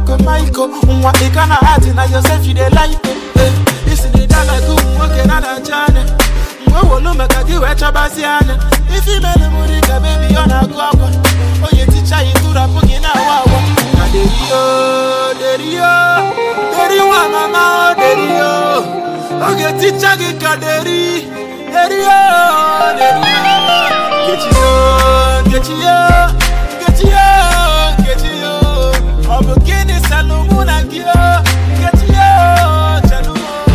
Michael Michael nwa ị ka na ati na Joseph you dey like eh isi na ịda like ụmụ nwoke na na-acha anya mgbe wolu maka gị wee chọbazi anya ife imelu mụ dị ka bebi ọ na-agụ akwa onye ticha ya ịtụrapụ gị na-awa awa na derio derio deri nwa mama o derio oge ticha gị ka deri derio derio nkechiyo nkechiyo nkechiyo nkechiyo ọ bụ gịnị salụ mụ na gị o nkechiyo chelụ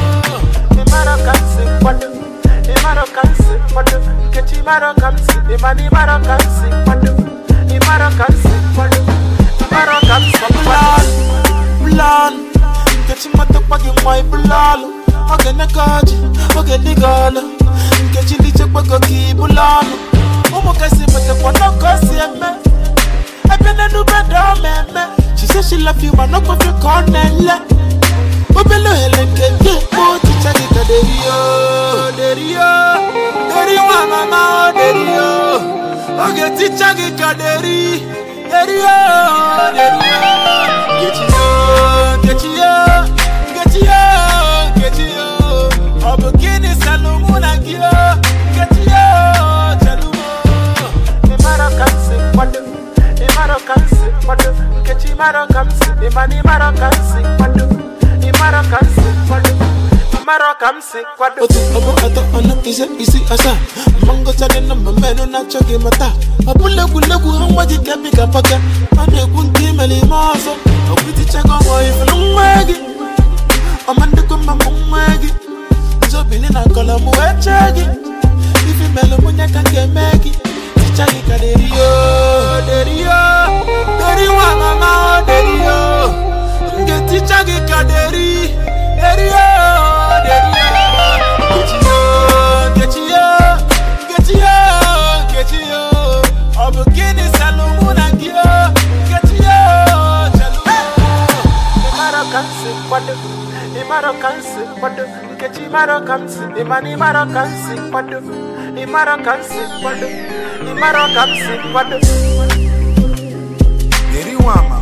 ịmara ka m si kwado ịmara ka m si kwado nkechi ịmara ka m si ịmana ịmara ka m si kwado ịmara ka m si kwado ịmara ka m si kwado bụlalụ nkechi matakwa gị nwa ịbụlalụ oge neka ọjị oge dịga ọlụ nkechi lichekwago ka ịbụlalụ ụmụ kasị matakwa n'ọkọ si eme ebe n'enube dị ọma eme she say she love you ma no kwefe ka ọ na-ele obele ohere nke gị ekpo ticha gị ka derio derio deri nwa mama o derio oge ticha gị ka deri derio derio nkechiyo nkechiyo nkechiyo nkechiyo ọ bụ gịnị salụ mụ na gị o nkechiyo chelụ ịmara ka m si kwado ịmara ka m si kwado nkechi ịmara ka m si ịmana ịmara ka m si kwado ịmara ka m si kwado ịmara ka m si kwado otu ọbụ atọ ọnụ ise isi asaa mma ngụcha dị na mmenụ na-achọ gị mata ọ bụla egwuregwu ha nwa ji kebi ka paka a na-ekwu nke imere ime ọzọ ọkwụtichago ọmọ ifuru nwa gị ọma ndịkọ mma mụ nwa gị nzobili na nkọlọmụ wee chee gị ife melụ mụnye ka nke eme gị ticha gị ka derio derio deri nwa mama o derio m ga-eticha gị ka deri derio derio nkechiyo nkechiyo nkechiyo nkechiyo ọ bụ gịnị salụ mụ na gị o nkechiyo chelụ ịmara ka m si kwado ịmara ka m si kwado nkechi ịmara ka m si ịmana ịmara ka m si kwado ịmara ka m si kwado ịmara ka m si kwado Deri nwa ama